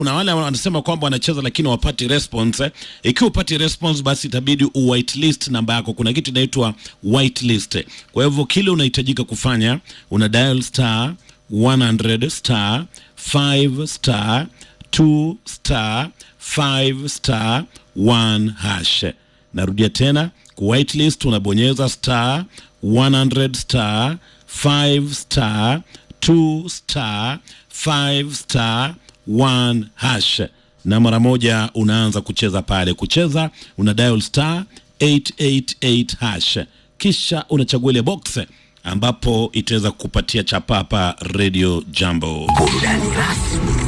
kuna wale wanasema kwamba wanacheza lakini wapati response. eh. Ikiwa upati response, basi itabidi u whitelist namba yako. Kuna kitu inaitwa whitelist. Kwa hivyo kile unahitajika kufanya una dial star 100 star 5 star 2 star 5 star 1 hash. Narudia tena ku whitelist unabonyeza star 100 star 5 star 2 star 5 star 1 hash na mara moja unaanza kucheza pale. Kucheza una dial star 888 hash, kisha unachagua ile box ambapo itaweza kukupatia chapa hapa Radio Jambo. Burudani rasmi